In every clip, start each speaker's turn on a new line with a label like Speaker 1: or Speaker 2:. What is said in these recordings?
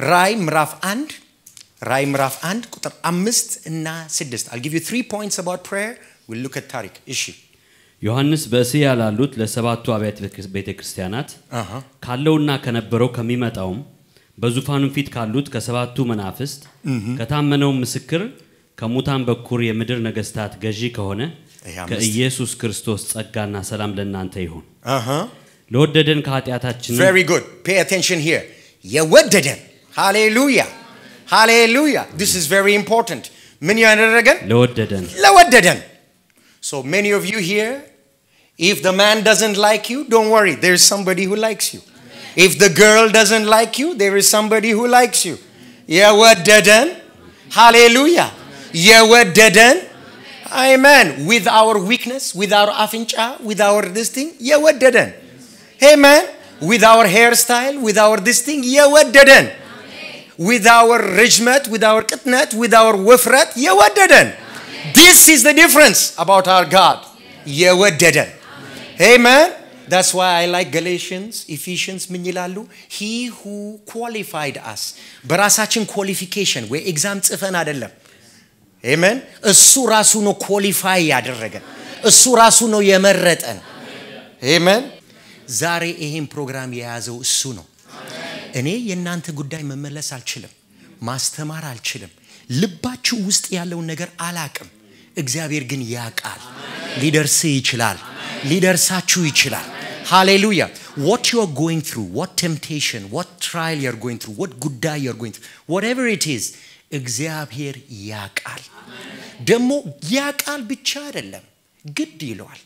Speaker 1: ራይ ምዕራፍ አንድ ራይ ምዕራፍ አንድ ቁጥር አምስት እና ስድስት አል ጊቭ ዩ ትሪ ፖይንትስ አባውት ፕሬየር ዊል ሉክ አት ታሪክ እሺ
Speaker 2: ዮሐንስ በእስያ ላሉት ለሰባቱ አብያተ ቤተ ክርስቲያናት ካለውና ከነበረው ከሚመጣውም በዙፋኑም ፊት ካሉት ከሰባቱ መናፍስት ከታመነው ምስክር ከሙታን በኩር የምድር ነገስታት ገዢ ከሆነ
Speaker 1: ይሄ አምስት።
Speaker 2: ከኢየሱስ ክርስቶስ ጸጋና ሰላም ለእናንተ ይሁን።
Speaker 1: uh-huh.
Speaker 2: ለወደደን ከኃጢአታችን
Speaker 1: very good pay attention here የወደደን ሃሌሉያ ሃሌሉያ this is very important ምን ያደረገን
Speaker 2: ለወደደን
Speaker 1: ለወደደን so many of you here if the man doesn't like you don't worry there's somebody who likes you if the girl doesn't like you there is somebody who likes you የወደደን ሃሌሉያ የወደደን amen with our weakness with our አፍንጫ with our this thing የወደደን amen with our hairstyle with our this thing የወደደን with our ርጅመት with our ቅጥነት with our ውፍረት የወደደን this is the difference about our God የወደደን amen that's why I like Galatians Ephesians ምን ይላሉ he who qualified us በራሳችን ኳሊፊኬሽን ወይ ኤግዛም ጽፈን አይደለም አሜን እሱ ራሱ ነው ኳሊፋይ ያደረገን እሱ ራሱ ነው የመረጠን አሜን ዛሬ ይሄን ፕሮግራም የያዘው እሱ ነው እኔ የእናንተ ጉዳይ መመለስ አልችልም ማስተማር አልችልም ልባችሁ ውስጥ ያለውን ነገር አላቅም እግዚአብሔር ግን ያቃል ሊደርስ ይችላል ሊደርሳችሁ ይችላል ሃሌሉያ what you are going through what temptation what trial you are going through what ጉዳይ you are going through whatever it is እግዚአብሔር ያቃል ደግሞ ያቃል ብቻ አይደለም ግድ ይለዋል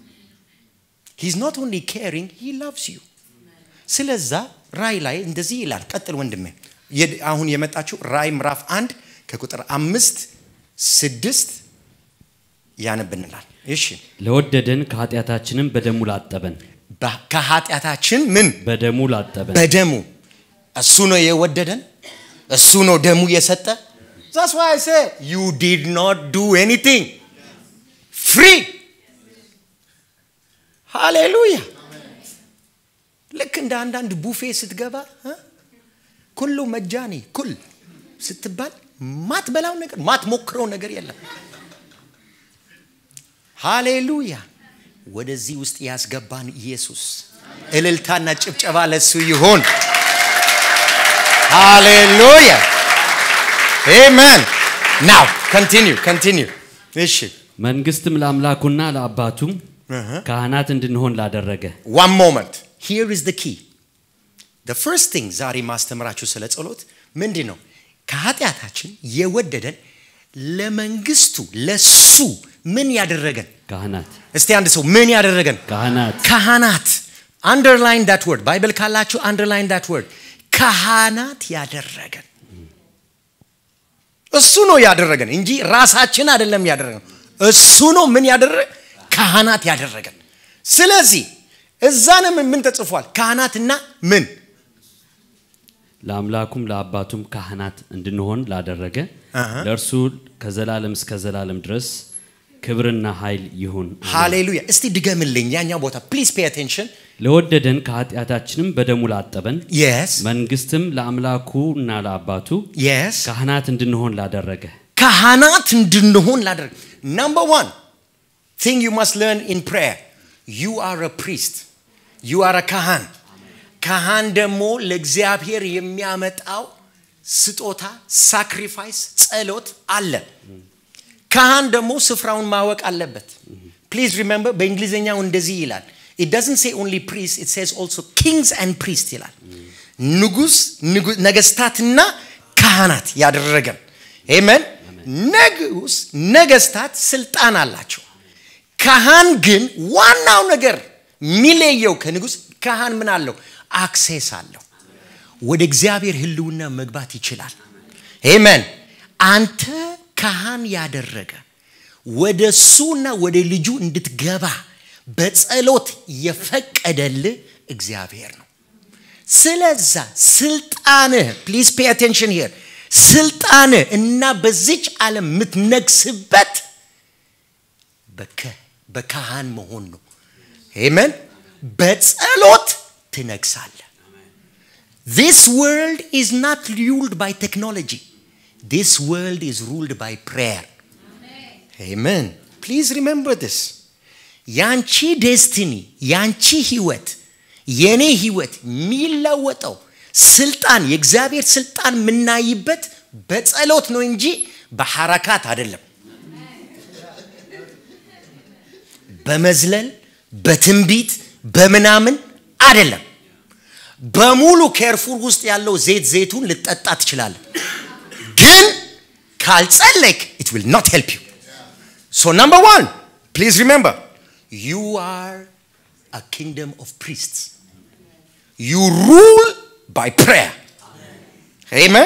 Speaker 1: he's not only caring he loves you ስለዛ ራይ ላይ እንደዚህ ይላል ቀጥል ወንድሜ የድ- አሁን የመጣችው ራይ ምዕራፍ አንድ ከቁጥር አምስት ስድስት ያነብንላል እሺ
Speaker 2: ለወደደን ከኃጢአታችንም በደሙ ላጠበን
Speaker 1: በ- ከኃጢአታችን ምን
Speaker 2: በደሙ ላጠበን
Speaker 1: በደሙ እሱ ነው የወደደን እሱ ነው ደሙ የሰጠ That's why I say you did not do anything free ሃሌሉያ ልክ እንደ አንዳንድ ቡፌ ስትገባ እ? ኩሉ መጃኒ ኩል ስትባል ማትበላው ነገር ማትሞክረው ነገር የለም ሃሌሉያ ወደዚህ ውስጥ ያስገባን ኢየሱስ እልልታና ጭብጨባ ለሱ ይሆን ሃሌሉያ አሜን ናው ኮንቲኒው ኮንቲኒው እሺ
Speaker 2: መንግስትም ለአምላኩና ለአባቱም ካህናት እንድንሆን ላደረገ
Speaker 1: one moment here is the key the first thing ዛሬ ማስተምራችሁ ስለ ጸሎት ምንድን ነው ከኃጢአታችን የወደደን ለመንግስቱ ለሱ ምን ያደረገን
Speaker 2: ካህናት
Speaker 1: እስቲ አንድ ሰው ምን ያደረገን
Speaker 2: ካህናት
Speaker 1: ካህናት አንደርላይን ዳት ወርድ ባይብል ካላችሁ አንደርላይን ዳት ወርድ ካህናት ያደረገን እሱ ነው ያደረገን እንጂ ራሳችን አይደለም ያደረገን እሱ ነው ምን ያደረገ ካህናት ያደረገን ስለዚህ እዛንም ምን ተጽፏል ካህናትና ምን
Speaker 2: ለአምላኩም ለአባቱም ካህናት እንድንሆን ላደረገ ለእርሱ ከዘላለም እስከ ዘላለም ድረስ ክብርና ኃይል ይሁን አሜን።
Speaker 1: ሃሌሉያ እስቲ ድገምልኝ ያኛው ቦታ ፕሊዝ ፔ አቴንሽን
Speaker 2: ለወደደን ከኃጢአታችንም በደሙ ላጠበን
Speaker 1: የስ
Speaker 2: መንግስትም ለአምላኩና ለአባቱ
Speaker 1: የስ
Speaker 2: ካህናት እንድንሆን ላደረገ
Speaker 1: ካህናት እንድንሆን ላደረግ number one thing you must learn in prayer you are a priest you are a ካህን ካህን ደግሞ ለእግዚአብሔር የሚያመጣው ስጦታ ሳክሪፋይስ ጸሎት አለ ካህን ደግሞ ስፍራውን ማወቅ አለበት ፕሊዝ ሪሜምበር በእንግሊዝኛው እንደዚህ ይላል it doesn't say only priest it says also kings and priest ይላል ንጉስ ንጉ- ነገስታትና ካህናት ያደረገን አሜን ንጉስ ነገስታት ስልጣን አላቸው ካህን ግን ዋናው ነገር የሚለየው ከንጉስ ካህን ምን አለው አክሴስ አለው ወደ እግዚአብሔር ህልውና መግባት ይችላል አሜን አንተ ካህን ያደረገ ወደ እሱና ወደ ልጁ እንድትገባ በጸሎት የፈቀደልህ እግዚአብሔር ነው ስለዛ ስልጣንህ ፕሊዝ ፔ አቴንሽን ሂር ስልጣንህ እና በዚች ዓለም የምትነግስበት በከ- በካህን መሆን ነው አሜን በጸሎት ትነግሳለህ this world is not ruled by technology. This world is ruled by prayer. Amen. Please remember this. ያንቺ ዴስቲኒ ያንቺ ህይወት የኔ ህይወት የሚለወጠው ስልጣን የእግዚአብሔር ስልጣን የምናይበት በጸሎት ነው እንጂ በሐረካት አይደለም። በመዝለል በትንቢት በምናምን አይደለም። በሙሉ ኬርፉል ውስጥ ያለው ዘይት ዘይቱን ልጠጣ ትችላለህ፣ ግን ካልጸለይክ ኢት ዊል ኖት ሄልፕ ዩ ሶ ነምበር ዋን ፕሊዝ ሪሜምበር ዩ አር አ ኪንግደም ኦፍ ፕሪስትስ ዩ ሩል ባይ ፕሬየር አሜን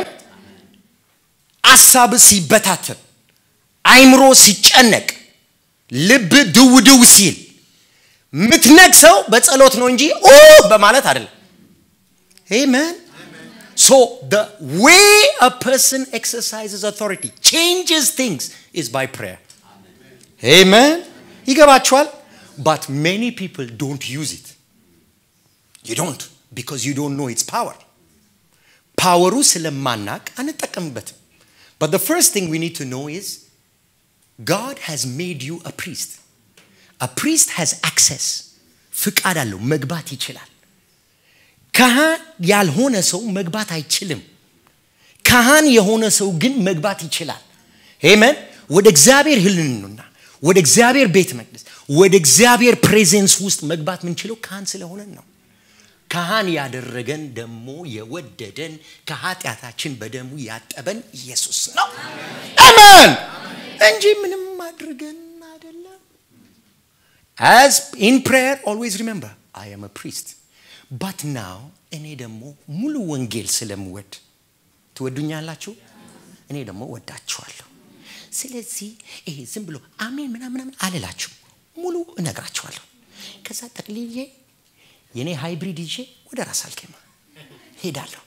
Speaker 1: አሳብ ሲበታተን አይምሮ ሲጨነቅ ልብ ድው ድው ሲል የምትነግሰው በጸሎት ነው እንጂ ኦ በማለት አይደለም አሜን So the way a person exercises authority, changes things, is by prayer. Amen. ይገባችኋል? But many people don't use it. You don't because you don't know its power. ፓወሩ ስለማናቅ አንጠቀምበትም። But the first thing we need to know is God has made you a priest. A priest has access. ፍቃድ አለው፣ መግባት ይችላል። ካህን ያልሆነ ሰው መግባት አይችልም። ካህን የሆነ ሰው ግን መግባት ይችላል። ሄመን ወደ እግዚአብሔር ህልንና ወደ እግዚአብሔር ቤተ መቅደስ ወደ እግዚአብሔር ፕሬዘንስ ውስጥ መግባት የምንችለው ካህን ስለሆነን ነው። ካህን ያደረገን ደግሞ የወደደን ከኃጢአታችን በደሙ ያጠበን ኢየሱስ ነው። አሜን እንጂ ምንም አድርገን አይደለም። As in prayer, always remember, I am a priest. ባት ናው እኔ ደግሞ ሙሉ ወንጌል ስለምወድ ትወዱኛላችሁ እኔ ደግሞ ወዳችኋለሁ ስለዚህ ይሄ ዝም ብሎ አሜን ምናምን አልላችሁ ሙሉ እነግራችኋለሁ ከዛ ጠቅልዬ የኔ ሃይብሪድ ይዤ ወደ ራስ አልኬማ ሄዳለሁ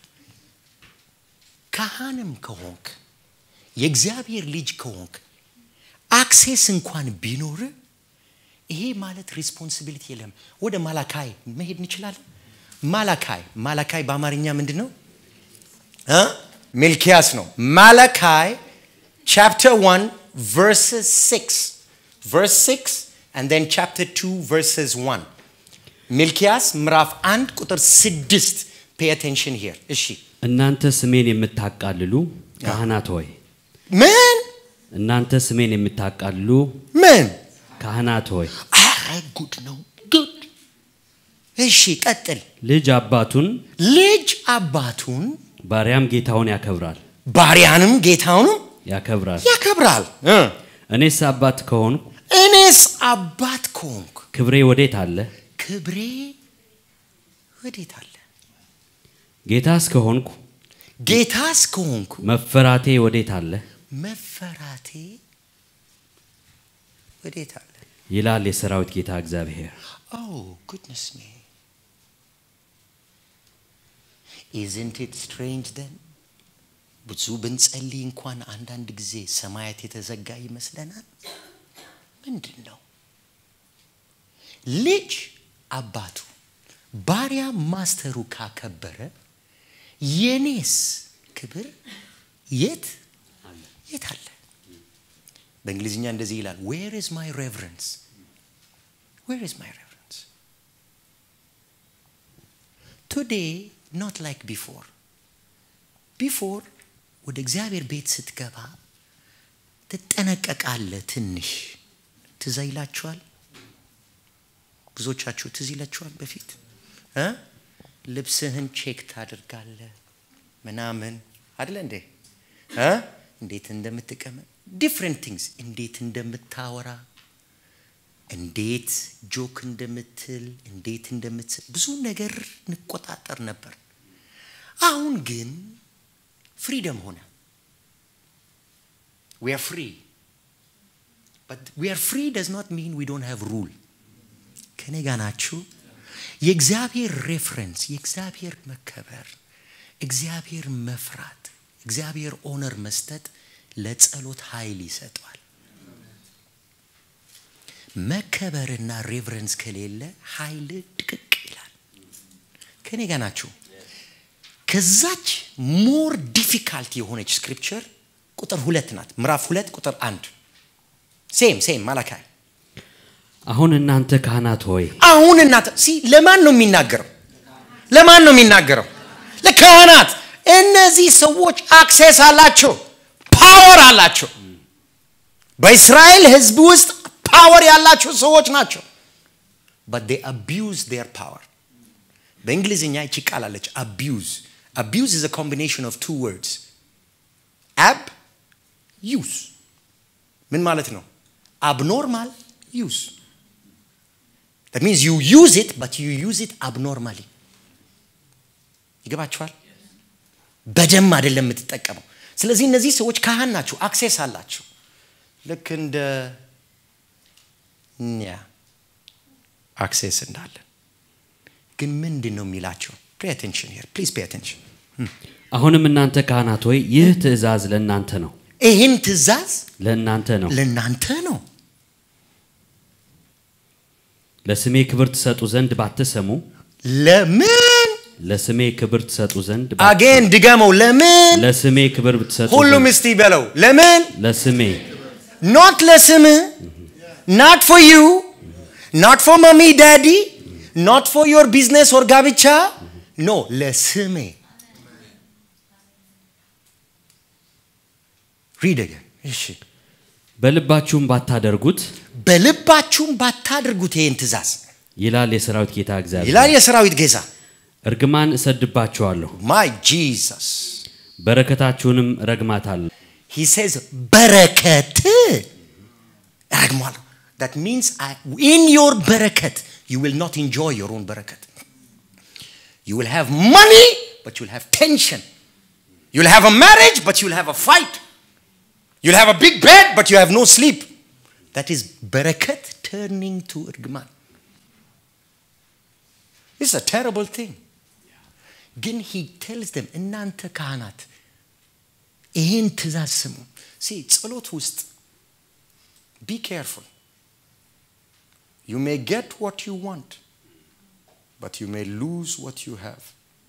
Speaker 1: ካህንም ከሆንክ የእግዚአብሔር ልጅ ከሆንክ አክሴስ እንኳን ቢኖር ይሄ ማለት ሪስፖንሲቢሊቲ የለም ወደ ማላካይ መሄድ እንችላለን ማላካይ ማላካይ በአማርኛ ምንድን ነው ሚልኪያስ ነው ማላካይ ቻፕተር 1 verses 6 verse 6 and then chapter 2 verses 1 ሚልኪያስ ምዕራፍ 1 ቁጥር 6 pay attention here እሺ
Speaker 2: እናንተ ስሜን የምታቃልሉ ካህናት ሆይ
Speaker 1: ምን
Speaker 2: እናንተ ስሜን የምታቃልሉ
Speaker 1: ምን
Speaker 2: ካህናት ሆይ
Speaker 1: አረ ጉድ ነው ጉድ እሺ ቀጥል
Speaker 2: ልጅ አባቱን
Speaker 1: ልጅ አባቱን
Speaker 2: ባሪያም ጌታውን ያከብራል
Speaker 1: ባሪያንም ጌታውንም
Speaker 2: ያከብራል
Speaker 1: ያከብራል እ
Speaker 2: እኔስ አባት ከሆንኩ
Speaker 1: እኔስ አባት ከሆንኩ
Speaker 2: ክብሬ ወዴት አለ
Speaker 1: ክብሬ ወዴት አለ
Speaker 2: ጌታስ ከሆንኩ
Speaker 1: ጌታስ ከሆንኩ
Speaker 2: መፈራቴ ወዴት አለ
Speaker 1: መፈራቴ ወዴት አለ
Speaker 2: ይላል የሰራዊት ጌታ እግዚአብሔር
Speaker 1: Oh, goodness me. Isn't it strange then? ብዙ ብንጸልይ እንኳን አንዳንድ ጊዜ ሰማያት የተዘጋ ይመስለናል። ምንድን ነው? ልጅ አባቱ ባሪያ ማስተሩ ካከበረ የኔስ ክብር የት የት አለ? በእንግሊዝኛ እንደዚህ ይላል ዌር ኢዝ ማይ ሬቨረንስ ዌር ኢዝ ማይ ሬቨረንስ ቱዴይ ኖት ላይክ ቢፎር ቢፎር ወደ እግዚአብሔር ቤት ስትገባ ትጠነቀቃለ ትንሽ ትዝ ይላችኋል ብዙዎቻችሁ ትዝ ይላችኋል በፊት እ ልብስህን ቼክ ታደርጋለ ምናምን አደለ እንዴ እ እንዴት እንደምትቀመጥ ዲፍረንት ቲንግስ እንዴት እንደምታወራ እንዴት ጆክ እንደምትል እንዴት እንደምትስል ብዙ ነገር እንቆጣጠር ነበር አሁን ግን ፍሪደም ሆነ we are free but we are free does not mean we don't have rule ከኔ ጋር ናችሁ የእግዚአብሔር ሬፍረንስ የእግዚአብሔር መከበር እግዚአብሔር መፍራት እግዚአብሔር ኦነር መስጠት ለጸሎት ኃይል ይሰጠዋል መከበርና ሬቨረንስ ከሌለ ኃይል ድቅቅ ይላል ከኔ ጋር ናችሁ ከዛች ሞር ዲፊካልት የሆነች ስክሪፕቸር ቁጥር ሁለት ናት ምዕራፍ ሁለት ቁጥር አንድ ሴም ሴም ማላካይ
Speaker 2: አሁን እናንተ ካህናት ሆይ
Speaker 1: አሁን እናተ ሲ ለማን ነው የሚናገረው ለማን ነው የሚናገረው ለካህናት እነዚህ ሰዎች አክሴስ አላቸው ፓወር አላቸው በእስራኤል ህዝብ ውስጥ ፓወር ያላቸው ሰዎች ናቸው but they abuse their power በእንግሊዝኛ ይቺ ቃል አለች abuse abuse is a combination of two words ab use ምን ማለት ነው abnormal use that means you use it but you use it abnormally ይገባችኋል በደም አይደለም የምትጠቀመው ስለዚህ እነዚህ ሰዎች ካህን ናቸው አክሴስ አላቸው ልክ እንደ እኛ አክሴስ እንዳለን ግን ምንድን ነው የሚላቸው ፔ አቴንሽን ሄር ፕሊዝ ፔ አቴንሽን
Speaker 2: አሁንም እናንተ ካህናት ሆይ ይህ ትእዛዝ ለእናንተ ነው
Speaker 1: ይህን ትእዛዝ
Speaker 2: ለእናንተ ነው
Speaker 1: ለእናንተ ነው
Speaker 2: ለስሜ ክብር ትሰጡ ዘንድ ባትሰሙ
Speaker 1: ለምን
Speaker 2: ለስሜ ክብር ትሰጡ ዘንድ
Speaker 1: አጌን ድገመው ለምን
Speaker 2: ለስሜ ክብር ብትሰጡ
Speaker 1: ሁሉም
Speaker 2: ዘንድ
Speaker 1: እስቲ በለው ለምን
Speaker 2: ለስሜ
Speaker 1: ኖት ለስም ናት ፎር ዩ ናት ፎር ማሚ ዳዲ ኖት ፎር ዮር ቢዝነስ ኦር ጋብቻ ኖ ለስሜ ሪድ አገን እሺ
Speaker 2: በልባችሁም ባታደርጉት
Speaker 1: በልባችሁም ባታደርጉት ይህን ትእዛዝ
Speaker 2: ይላል የሰራዊት ጌታ እግዚአብሔር
Speaker 1: ይላል የሰራዊት ጌታ
Speaker 2: እርግማን እሰድባችኋለሁ
Speaker 1: ማይ ጂሰስ
Speaker 2: በረከታችሁንም ረግማታለሁ
Speaker 1: he says በረከት ረግሟለሁ that means I, in your በረከት you will not enjoy your own በረከት you will have money but you'll have tension you'll have a marriage but you'll have a fight you'll have a big bed but you have no sleep that is በረከት turning to እርግማን It's a terrible thing. ግን he tells them እናንተ ካህናት ይህን ትእዛዝ ስሙ ሲ ጸሎት ውስጥ ቢ ኬርፉል ዩ ሜ ጌት ዋት ዩ ዋንት በት ዩ ሜ ሉዝ ዋት ዩ ሃቭ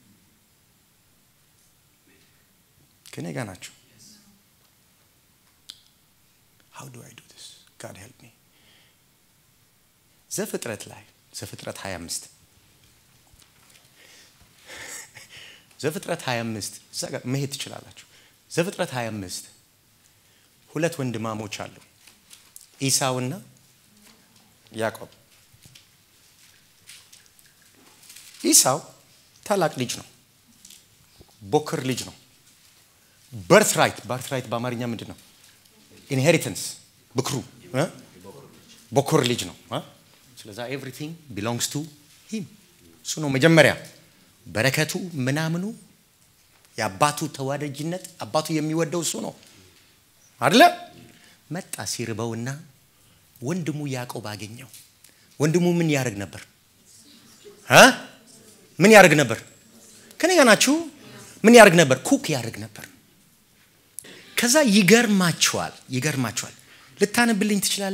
Speaker 1: ከኔ ጋር ናቸው ሃው ዱ አይ ዱ ስ ጋድ ሄልፕ ሚ ዘፍጥረት ላይ ዘፍጥረት 25 ዘፍጥረት 25 እዛ ጋር መሄድ ትችላላችሁ ዘፍጥረት 25 ሁለት ወንድማሞች አሉ ኢሳውና ያዕቆብ ኢሳው ታላቅ ልጅ ነው ቦክር ልጅ ነው በርት ራይት በርት ራይት በአማርኛ ምንድን ነው ኢንሄሪተንስ ብክሩ እ? ቦክር ልጅ ነው እ? ስለዛ ኤቭሪቲንግ ቢሎንግስ ቱ ሂም እሱ ነው መጀመሪያ በረከቱ ምናምኑ የአባቱ ተዋደጅነት አባቱ የሚወደው እሱ ነው አደለ መጣ ሲርበውና ወንድሙ ያዕቆብ አገኘው ወንድሙ ምን ያደርግ ነበር እ? ምን ያደርግ ነበር ከኔ ጋር ናችሁ ምን ያደርግ ነበር ኩክ ያደርግ ነበር ከዛ ይገርማችኋል ይገርማችኋል ልታነብልኝ ትችላለ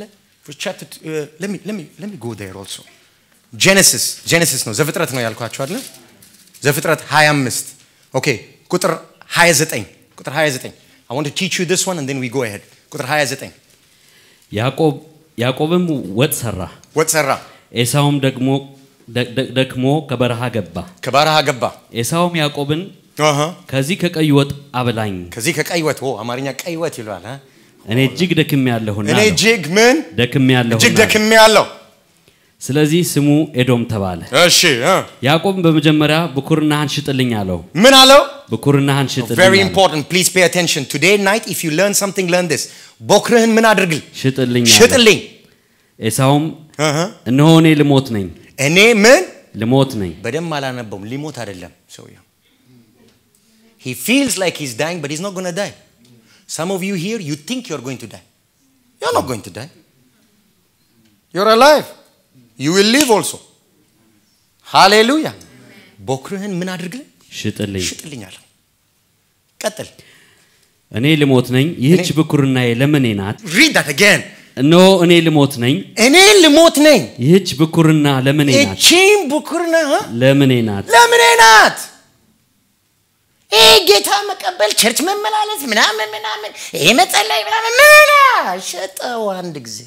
Speaker 1: ለሚ ጎ ር ኦልሶ ጄኔሲስ ጄኔሲስ ነው ዘፍጥረት ነው ያልኳቸው አለ ዘፍጥረት 25 ኦኬ ቁጥር 29 ቁጥር 29 I want to teach you this one and then we go ahead ቁጥር 29
Speaker 2: ያዕቆብ ያዕቆብም ወጥ ሰራ
Speaker 1: ወጥ ሰራ
Speaker 2: ኤሳውም ደግሞ ደ- ደ- ደክሞ ከበረሃ ገባ
Speaker 1: ከባረሃ ገባ
Speaker 2: ኤሳውም ያዕቆብን
Speaker 1: አሃ።
Speaker 2: ከዚህ ከቀይ ወጥ አብላኝ
Speaker 1: ከዚህ ከቀይ ወጥ ኦ አማርኛ ቀይ ወጥ ይለዋል አ?
Speaker 2: እኔ እጅግ ደክሜ ያለሁና
Speaker 1: እኔ እጅግ ምን
Speaker 2: ደክሜ
Speaker 1: እጅግ
Speaker 2: ያለሁና
Speaker 1: ደክሜ ያለው
Speaker 2: ስለዚህ ስሙ ኤዶም ተባለ
Speaker 1: እሺ እ።
Speaker 2: ያዕቆብም በመጀመሪያ ብኩርናህን ሽጥልኝ አለው
Speaker 1: ምን አለው
Speaker 2: ብኩርናህን ሽጥልኝ
Speaker 1: very
Speaker 2: አለው።
Speaker 1: important please pay attention today night if you learn something learn this ቦክርህን ምን አድርግል
Speaker 2: ሽጥልኝ አለው።
Speaker 1: ሽጥልኝ
Speaker 2: ኤሳውም
Speaker 1: እህ።
Speaker 2: እነሆ እኔ ልሞት ነኝ
Speaker 1: እኔ ምን
Speaker 2: ልሞት ነኝ
Speaker 1: በደንብ አላነበውም ሊሞት አይደለም ሰውየው he feels like he's dying but he's not going to die some of you here you think you're going to die you're not going to die you're alive you will live also ሃሌሉያ ቦክርህን ምን አድርግልኝ
Speaker 2: ሽጥልኝ
Speaker 1: ሽጥልኝ አለው ቀጥል
Speaker 2: እኔ ልሞት ነኝ ይህች ብኩርናዬ ለምኔ ናት
Speaker 1: read that again
Speaker 2: እነሆ እኔ ልሞት ነኝ
Speaker 1: እኔ ልሞት ነኝ
Speaker 2: ይህች ብኩርና ለምኔ ናት
Speaker 1: እቺም ብኩርና እ?
Speaker 2: ለምኔ ናት
Speaker 1: ለምኔ ናት ይህ ጌታ መቀበል ቸርች መመላለስ ምናምን ምናምን ይህ መጸለይ ምናምን ምና ሸጠው አንድ ጊዜ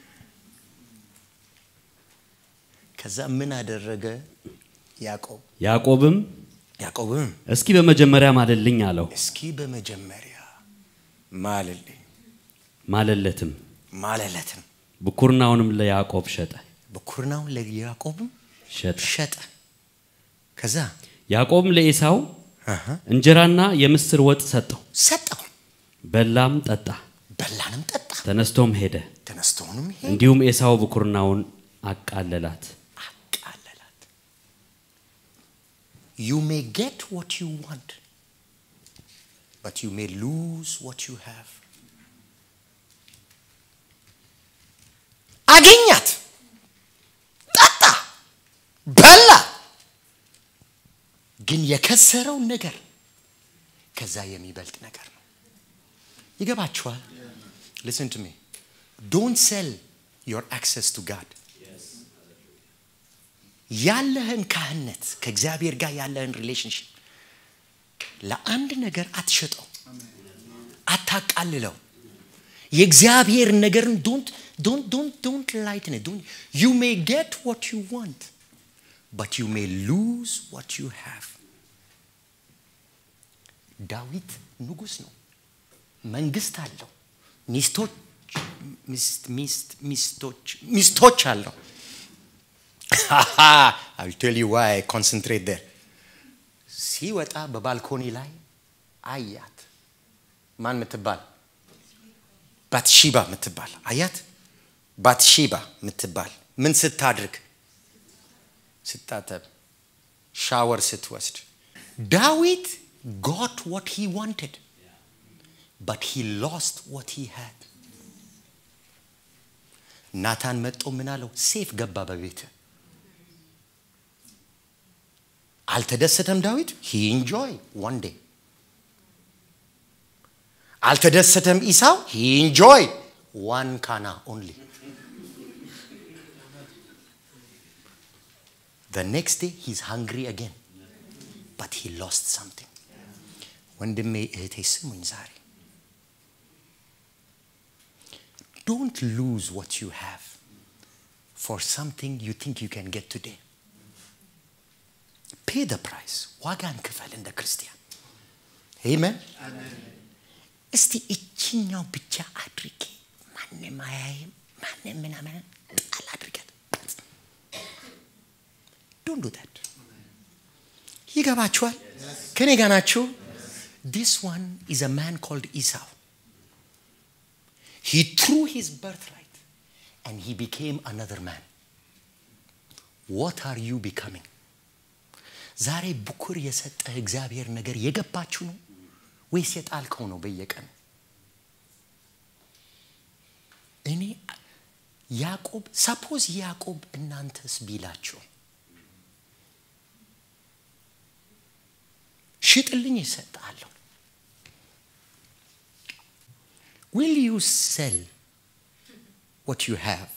Speaker 1: ከዛ ምን አደረገ ያዕቆብ
Speaker 2: ያዕቆብም
Speaker 1: ያዕቆብም
Speaker 2: እስኪ በመጀመሪያ ማልልኝ አለው።
Speaker 1: እስኪ በመጀመሪያ ማልልኝ
Speaker 2: ማለለትም
Speaker 1: ማለለትም
Speaker 2: ብኩርናውንም ለያዕቆብ ሸጠ
Speaker 1: ብኩርናውን ለያዕቆብም
Speaker 2: ሸጠ።
Speaker 1: ሸጠ ከዛ
Speaker 2: ያዕቆብም ለኤሳው
Speaker 1: አሃ፣
Speaker 2: እንጀራና የምስር ወጥ ሰጠው።
Speaker 1: ሰጠው
Speaker 2: በላም ጠጣ፣
Speaker 1: በላንም ጠጣ
Speaker 2: ተነስቶም ሄደ።
Speaker 1: ተነስቶንም ሄደ
Speaker 2: እንዲሁም ኤሳው ብኩርናውን አቃለላት።
Speaker 1: አቃለላት you may get what you want but you may lose what you have አገኛት ጠጣ በላ ግን የከሰረው ነገር ከዛ የሚበልጥ ነገር ነው ይገባችኋል listen to me don't sell your access to god ያለህን ካህነት ከእግዚአብሔር ጋር ያለህን ሪሌሽንሽፕ ለአንድ ነገር አትሸጠው አታቃልለው የእግዚአብሔር ነገርን ዶንት ዶንት ዶንት ዶንት ላይትን ዶንት ዩ ሜይ ጌት ዋት ዩ ዋንት በት ዩ ሜይ ሉዝ ዋት ዩ ሃቭ ዳዊት ንጉስ ነው መንግስት አለው ሚስቶች ሚስት ሚስት ሚስቶች ሚስቶች አለው I'll tell you why I concentrate there. ሲወጣ በባልኮኒ ላይ አያት። ማን ምትባል? ባትሺባ ምትባል አያት። ባትሺባ ምትባል ምን ስታድርግ? ስታጠብ፣ ሻወር ስትወስድ። ዳዊት got what he wanted, but he lost what he had. ናታን መጦ ምን አለው? ሴፍ ገባ በቤት አልተደሰተም ዳዊት ሂ ኢንጆይ ዋን ዴይ አልተደሰተም ኢሳው ሂ ኢንጆይ ዋን ካና ኦንሊ the next day he's hungry again but he lost something ወንድሜ እህቴ ስሙኝ ዛሬ don't lose what you have for something you think you can get today pay the price ዋጋን ክፈል እንደ ክርስቲያን አሜን እስቲ እችኛው ብቻ አድርጌ ማንም አያይም ማንም ምናምን ጣል አድርገት ዶንት ዱ ዳት ይገባችኋል ከኔ ጋር ናችሁ this one is a man called Esau he threw his birthright and he became another man what are you becoming ዛሬ ብኩር የሰጠህ እግዚአብሔር ነገር የገባችሁ ነው ወይስ የጣልከው ነው በየቀኑ እኔ ያዕቆብ ሰፖዝ ያዕቆብ እናንተስ ቢላችሁ ሽጥልኝ ይሰጣለሁ will you sell what you have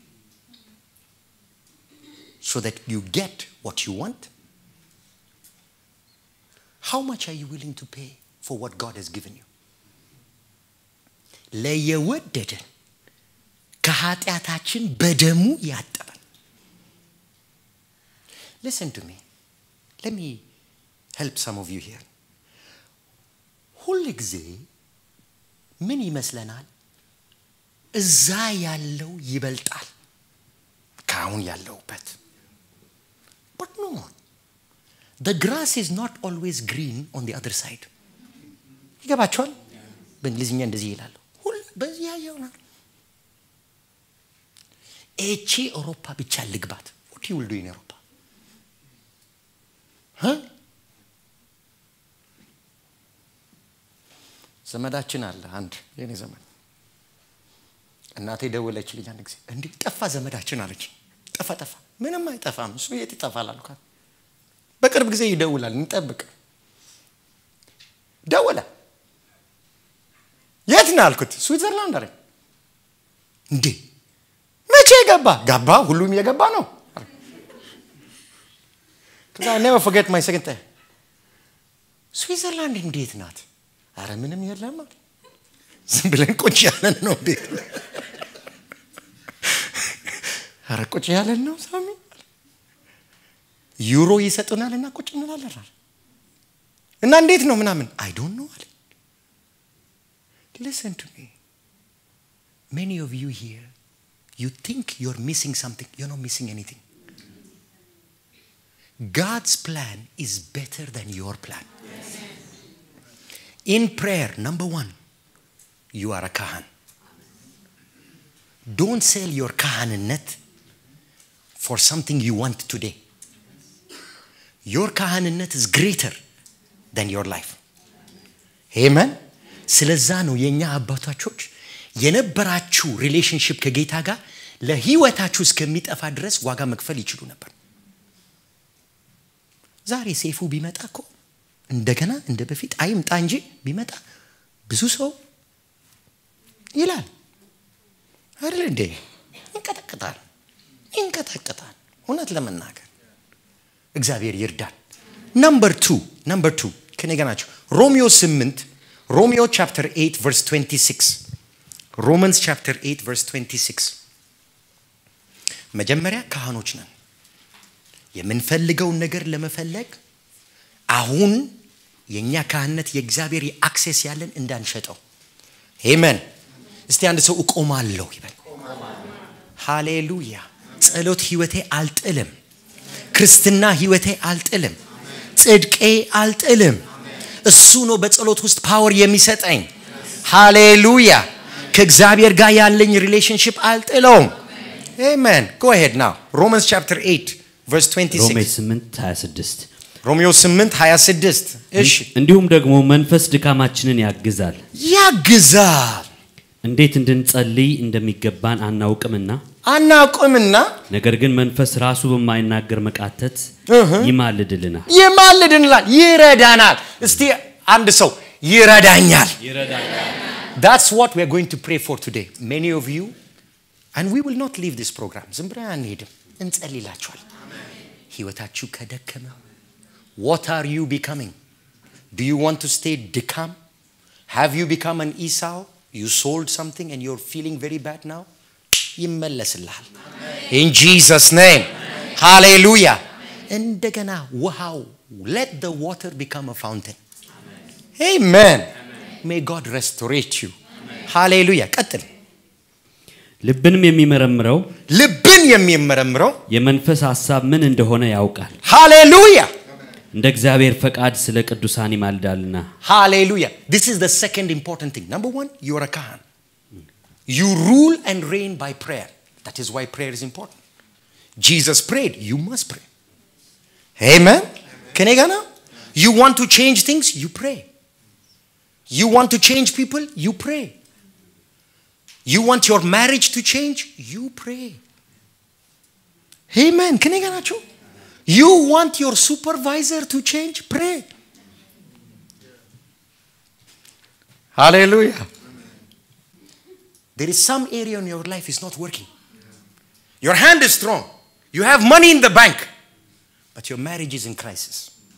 Speaker 1: so that you get what you want how much are you willing to pay for what God has given you? ለየወደደን ከኃጢአታችን በደሙ ያጠበን listen to me let me help some of you here ሁል ጊዜ ምን ይመስለናል እዛ ያለው ይበልጣል ከአሁን ያለውበት but no the grass is not always green on the other side ይገባቸዋል በእንግሊዝኛ እንደዚህ ይላሉ ሁል በዚያ ይሆናል ኤቺ አውሮፓ ብቻ ልግባት what you will do in Europa huh? ዘመዳችን አለ አንድ የኔ ዘመን እናቴ ደወለችልኝ አንድ ጊዜ እንዲህ ጠፋ ዘመዳችን አለች ጠፋ ጠፋ ምንም አይጠፋም እሱ የት ይጠፋል አልኳት በቅርብ ጊዜ ይደውላል እንጠብቅ ደወለ የት ነው አልኩት ስዊትዘርላንድ አለኝ እንዴ መቼ ገባ ገባ ሁሉም የገባ ነው ከዛ ኔቨር ፎርጌት ማይ ሰከንድ ስዊዘርላንድ እንዴት ናት? አረ ምንም የለም አለ። ዝም ብለን ቁጭ ያለን ነው ቤት አረ ቁጭ ያለን ነው ሳሚ ዩሮ ይሰጡናል እና ቁጭ እንላለን አለ። እና እንዴት ነው ምናምን አይ ዶንት ኖ አለ ሊሰን ቱ ሚ many of you here you think you're missing something you're not missing anything god's plan is better than your plan in prayer number one you are a kahan don't sell your kahanነት for something you want today your kahanነት is greater than your life amen ስለዛ ነው የእኛ አባቶቾች የነበራችሁ ሪሌሽንሽፕ ከጌታ ጋር ለህይወታችሁ እስከሚጠፋ ድረስ ዋጋ መክፈል ይችሉ ነበር ዛሬ ሴፉ ቢመጣ እኮ እንደገና እንደ በፊት አይምጣ እንጂ ቢመጣ ብዙ ሰው ይላል አይደል እንዴ ይንቀጠቅጣል ይንቀጠቅጣል እውነት ለመናገር እግዚአብሔር ይርዳል ነምበር ቱ ነምበር ቱ ከኔ ጋር ናቸው ሮሚዮ 8 ሮሚዮ ቻፕተር 8 ቨርስ 26 ሮማንስ ቻፕተር 8 ቨርስ 26 መጀመሪያ ካህኖች ነን የምንፈልገውን ነገር ለመፈለግ አሁን የእኛ ካህነት የእግዚአብሔር አክሴስ ያለን እንዳንሸጠው ሄመን እስቲ አንድ ሰው እቆማለሁ ይበል ሃሌሉያ ጸሎት ህይወቴ አልጥልም ክርስትና ህይወቴ አልጥልም ጽድቄ አልጥልም እሱ ነው በጸሎት ውስጥ ፓወር የሚሰጠኝ ሃሌሉያ ከእግዚአብሔር ጋር ያለኝ ሪሌሽንሽፕ አልጥለውም አሜን ጎ ሄድ ናው ሮማንስ ቻፕተር 8 ቨርስ
Speaker 2: ሮሜ
Speaker 1: 26
Speaker 2: 8 26
Speaker 1: ሮሚዮ 8 26 እሺ
Speaker 2: እንዲሁም ደግሞ መንፈስ ድካማችንን ያግዛል
Speaker 1: ያግዛል
Speaker 2: እንዴት እንድንጸልይ እንደሚገባን አናውቅምና
Speaker 1: አናውቅምና
Speaker 2: ነገር ግን መንፈስ ራሱ በማይናገር መቃተት
Speaker 1: እህ።
Speaker 2: ይማልድልናል
Speaker 1: ይማልድንላል ይረዳናል እስቲ አንድ ሰው ይረዳኛል That's what we're going to pray for today. Many of you, and we will not leave this program. ዝም ብለን አንሄድም፣ እንጸልይላችኋል። ህይወታችሁ ከደከመ what are you becoming? Do you want to stay ድካም? Have you become an Esau? You sold something and you're feeling very bad now? ይመለስልሃል። In Jesus name. Hallelujah. እንደገና ውሃው let the water become a fountain. Amen. May God restorate you. ሃሌሉያ ቀጥል
Speaker 2: ልብንም የሚመረምረው
Speaker 1: ልብን የሚመረምረው
Speaker 2: የመንፈስ ሐሳብ ምን እንደሆነ ያውቃል
Speaker 1: ሃሌሉያ
Speaker 2: እንደ እግዚአብሔር ፈቃድ ስለ ቅዱሳን ይማልዳልና
Speaker 1: ሃሌሉያ this is the second important thing number one you are a kahan you rule and reign by prayer that is why prayer is important jesus prayed you must pray amen ከኔ ጋር ነው you want to change things you pray you want to change people you pray you want your marriage to change you pray amen ከኔ ጋር ናቸው you want your supervisor to change pray hallelujah there is some area in your life is not working your hand is strong you have money in the bank but your marriage is in crisis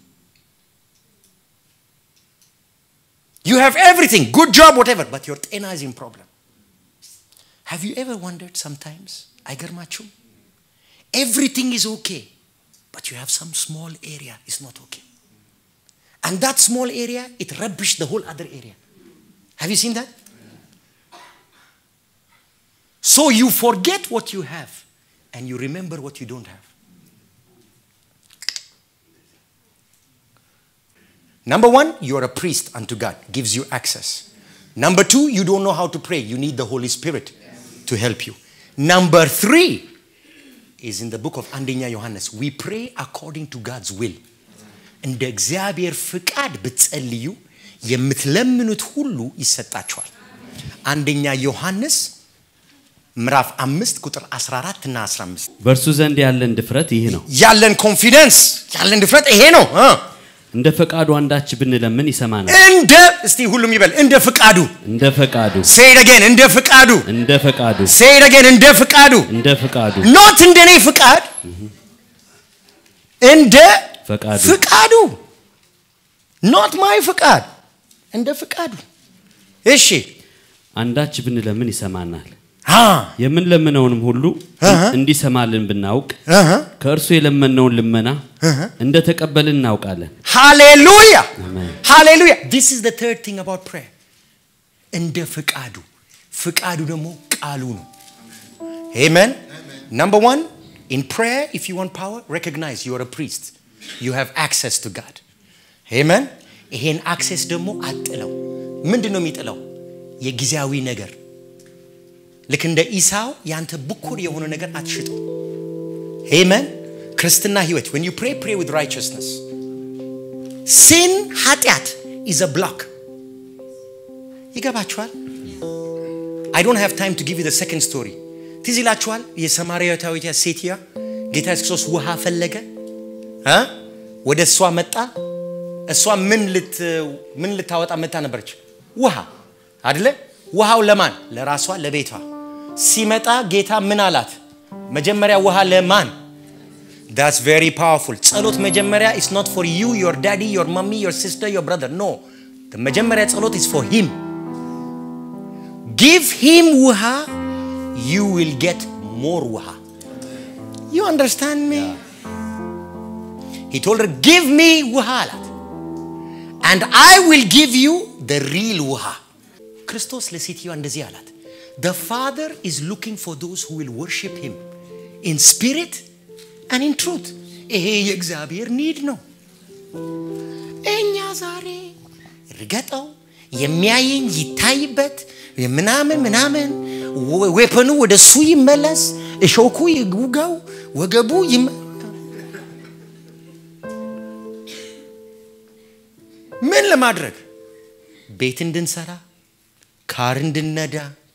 Speaker 1: you have everything good job whatever but your ጤና is in problem have you ever wondered sometimes አይገርማችሁም everything is okay but you have some small area is not okay and that small area it rubbish the whole other area have you seen that so you forget what you have and you remember what you don't have Number one, you are a priest unto God, gives you access. Number two, you don't know how to pray. You need the Holy Spirit to help you. Number three is in the book of Andenya Johannes. We pray according to God's will. እንደ እግዚአብሔር ፍቃድ ብትጸልዩ የምትለምኑት ሁሉ ይሰጣችኋል። አንደኛ ዮሐንስ ምዕራፍ አምስት ቁጥር 14 እና 15
Speaker 2: በእርሱ ዘንድ ያለን ድፍረት ይህ ነው
Speaker 1: ያለን ኮንፊደንስ ያለን ድፍረት ይሄ ነው እ።
Speaker 2: እንደ ፈቃዱ አንዳች ብንለምን ይሰማናል
Speaker 1: እንደ እስቲ ሁሉም ይበል እንደ ፍቃዱ
Speaker 2: እንደ ፈቃዱ
Speaker 1: ሴድ አገን እንደ ፍቃዱ
Speaker 2: እንደ ፈቃዱ
Speaker 1: ሴድ አገን እንደ ፍቃዱ
Speaker 2: እንደ ፈቃዱ
Speaker 1: ኖት እንደ እኔ ፍቃድ እንደ
Speaker 2: ፈቃዱ
Speaker 1: ፍቃዱ ኖት ማይ ፍቃድ እንደ ፍቃዱ እሺ
Speaker 2: አንዳች ብንለምን ይሰማናል
Speaker 1: አ
Speaker 2: የምንለምነውንም ሁሉ
Speaker 1: አሃ።
Speaker 2: እንዲሰማልን ብናውቅ
Speaker 1: አሃ
Speaker 2: ከእርሱ የለመነውን ልመና እንደ ተቀበልን እናውቃለን
Speaker 1: ሃሌሉያ
Speaker 2: አሜን።
Speaker 1: ሃሌሉያ ዲስ ኢዝ ዘ ተርድ ቲንግ አባውት ፕሬየር እንደ ፍቃዱ ፍቃዱ ደግሞ ቃሉ ነው አሜን ነምበር ዋን ኢን ፕሬየር ኢፍ ዩ ዋንት ፓወር ሬኮግናይዝ ዩ አር ፕሪስት ዩ ሃቭ አክሰስ ቱ ጋድ አሜን ይሄን አክሴስ ደግሞ አጥለው ምንድን ነው የሚጥለው የጊዜያዊ ነገር ልክ እንደ ኢሳው ያንተ ብኩር የሆነ ነገር አትሽጠው አሜን ክርስትና ህይወት when you pray pray with righteousness ሲን ኃጢአት ኢዝ ብሎክ ይገባችኋል አይ ዶንት ሃቭ ታይም ቱ ጊቭ ዩ ሰከንድ ስቶሪ ትዝ ይላችኋል የሰማርያዊቷ ሴትያ ጌታ ኢየሱስ ክርስቶስ ውሃ ፈለገ እ ወደ እሷ መጣ እሷ ምን ልት ምን ልታወጣ መጣ ነበረች ውሃ አደለ ውሃው ለማን ለራሷ ለቤቷ ሲመጣ ጌታ ምን አላት መጀመሪያ ውሃ ለማን That's very powerful. ጸሎት መጀመሪያ is not for you, your daddy, your mommy, your sister, your brother. No. The መጀመሪያ ጸሎት is for him. Give him ውሃ, you will get more ውሃ. You understand me? He told her, give me ውሃ አላት. And I will give you the real ውሃ. ክርስቶስ ለሴትዮዋ እንደዚህ አላት. The Father is looking for those who will worship him in spirit and in truth. ይሄ የእግዚአብሔር ኒድ ነው። እኛ ዛሬ ርገጠው የሚያየኝ ይታይበት ምናምን ምናምን ወ- ዌፐኑ ወደ እሱ ይመለስ፣ እሾኩ ይውጋው፣ ወገቡ ይመ ምን ለማድረግ ቤት እንድንሰራ ካር እንድነዳ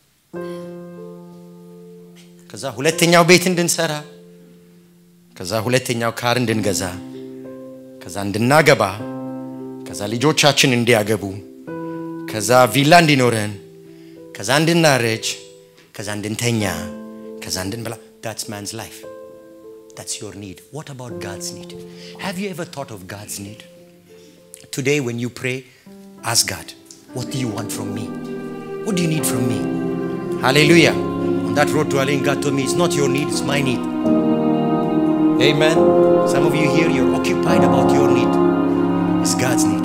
Speaker 1: ከዛ ሁለተኛው ቤት እንድንሰራ ከዛ ሁለተኛው ካር እንድንገዛ ከዛ እንድናገባ ከዛ ልጆቻችን እንዲያገቡ ከዛ ቪላ እንዲኖረን ከዛ እንድናረጅ ከዛ እንድንተኛ ከዛ እንድንበላ that's man's life that's your need what about god's need have you ever thought of god's need today when you pray ask god what do you want from me what do you need from me hallelujah on that road to Alain God told me it's not your need it's my need Amen. Some of you here, you're occupied about your need. It's God's need.